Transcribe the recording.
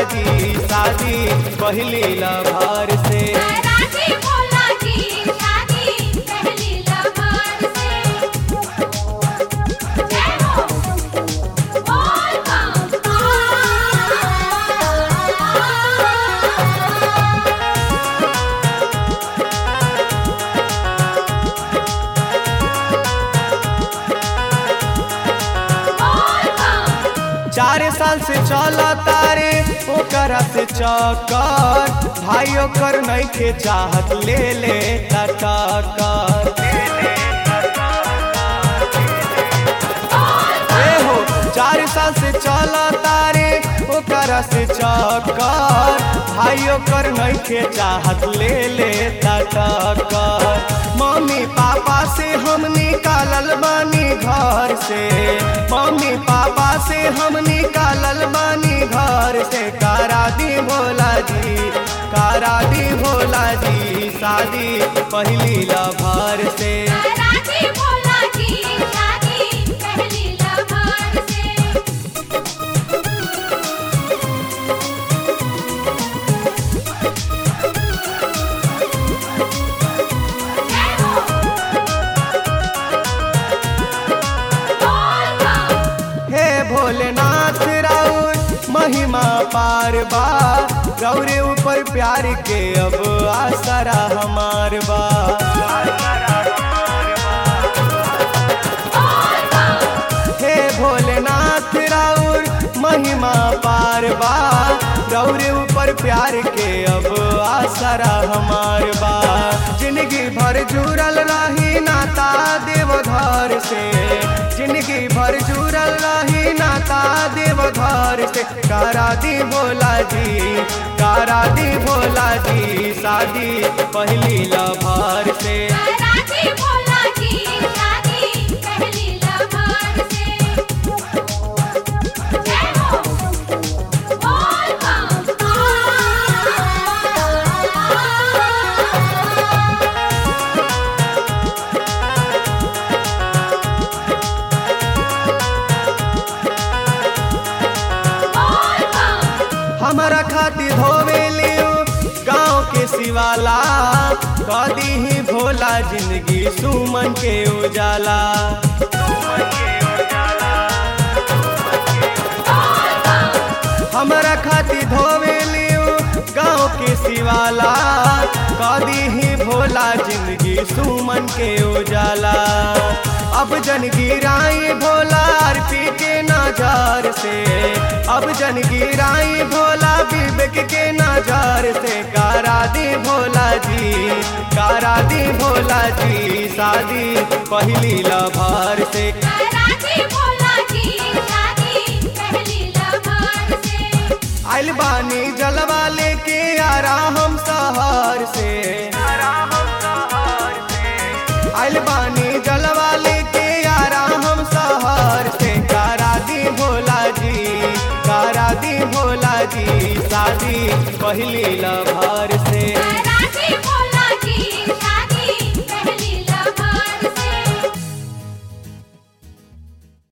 जी शादी पहली लभार से राजी भोला जी शादी पहली लहर से जय हो बोल बम बोल बम चार साल से चला तारे ओकरा से चक्कर भाई ओकर नइखे चाहत ले ले टक्कर ए हो चार साल से चला तारे ओकरा से चक्कर भाई ओकर नइखे चाहत ले ले टक्कर मम्मी पापा से हम निकालल बानी घर से मम्मी पापा से हम निकालल बानी घर से कारा दी भोला जी कारा दी भोला जी शादी पहली लभार से राजी भोला जी शादी पहली लहर से जय हो बोल बम हे भोलेनाथ राउर महिमा पार बा गौरे ऊपर प्यार के अब आसरा हमार बा हे भोलेनाथ राउर महिमा पार बा गौरे ऊपर प्यार के अब आसरा हमार बा जिंदगी भर जुड़ल रही नाता देवघर से जिंदगी भर जुड़ल रही नाता देवघर से कारा दी भोला जी कारा दी भोला जी शादी पहली लभार से राजी भोला जी शादी पहली लहर से जय हो बोल बम बोल बम हमारा खातिर धोवे लियो गाँव के शिवाला कदी ही भोला जिंदगी सुमन के उजाला हमारा खातिर धोवे लियो गाँव के शिवाला कदी ही भोला जिंदगी सुमन के उजाला अब जन गिराई भोला आरपी के नजार से अब जन गिराई भोला विवेक के नजार से कारा दी भोला जी कारा दी भोला जी शादी पहली लभार से राजी भोला जी शादी पहली लहर से आइल बानी जलवा लेके आरा हम शहर से आइल बानी जलवा लेके आरा हम शहर से कारा दी भोला जी कारा दी भोला जी शादी पहली लभार से